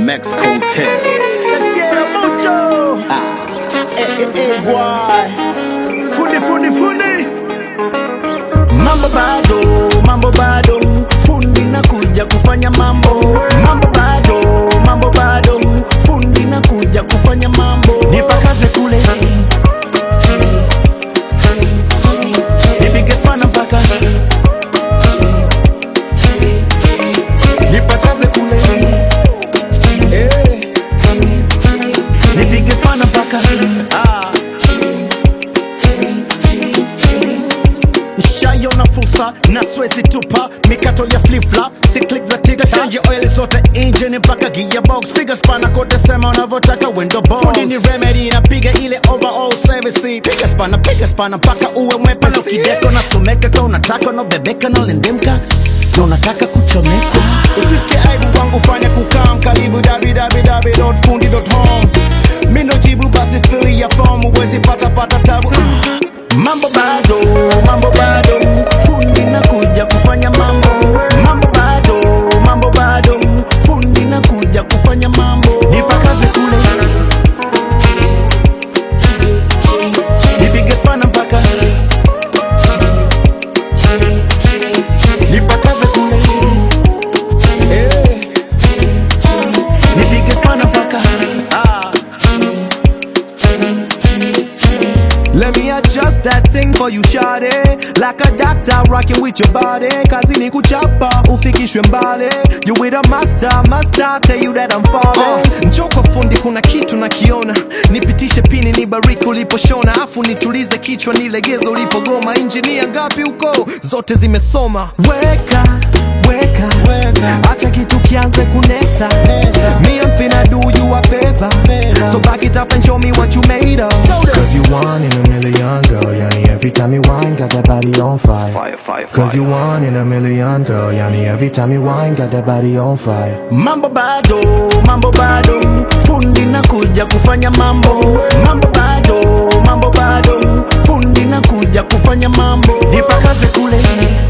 Mexico Hotel. Quiero mucho. Eh, eh, eh, guay. Fundi, fundi, fundi. Mambo bado, mambo bado. Fundi nakuja kufanya mambo. Mambo bado, mambo bado. Fundi nakuja kufanya mambo. Nipakaze kule. Nipige spana mpaka. Nipakaze kule. Eh. Nipige spana mpaka. Ah. Shaiona fursa na swezi tupa mikato ya flipflop si click za tiktok change oil zote engine mpaka gearbox piga spana kote sema unavyotaka window box fundi ni remedy napiga ile overall service piga spana piga spana mpaka uwe mwepesi kideko na someka ka unataka unabebeka na lindimka na unataka kuchomeka usisikie aibu wangu fanya kukam karibu www.fundi.home mindo jibu basi fili ya fomu uwezi pata pata tabu Ah. Mambo bado, mambo bado, fundi nakuja kufanya mambo. Mambo bado, mambo bado, fundi nakuja kufanya mambo. Nipakaze kule, nipige spana mpaka nipakaze kule, eh, nipige spana mpaka ah. Let me adjust that thing for you shawty Like a doctor rocking with your body Kazi ni kuchapa ufikishwe mbali You with a master, master tell you that I'm falling uh, Njoo kwa fundi kuna kitu nakiona Nipitishe pini nibariki uliposhona Afu nitulize kichwa nilegeze ulipogoma Injinia ngapi huko zote zimesoma Weka, weka, Weka. Acha kitu kianze kunesa Nesa. Me I'm finna do you a favor Favor. So back it up and show me what you made of Cause you one in a million girl Yani every time you whine got that body on fire Fire, fire, Cause you one in a million girl Yani every time you whine got that body on fire Mambo bado, mambo bado, fundi nakuja kufanya mambo. Mambo bado, mambo bado, fundi nakuja kufanya mambo. Nipakaze kule,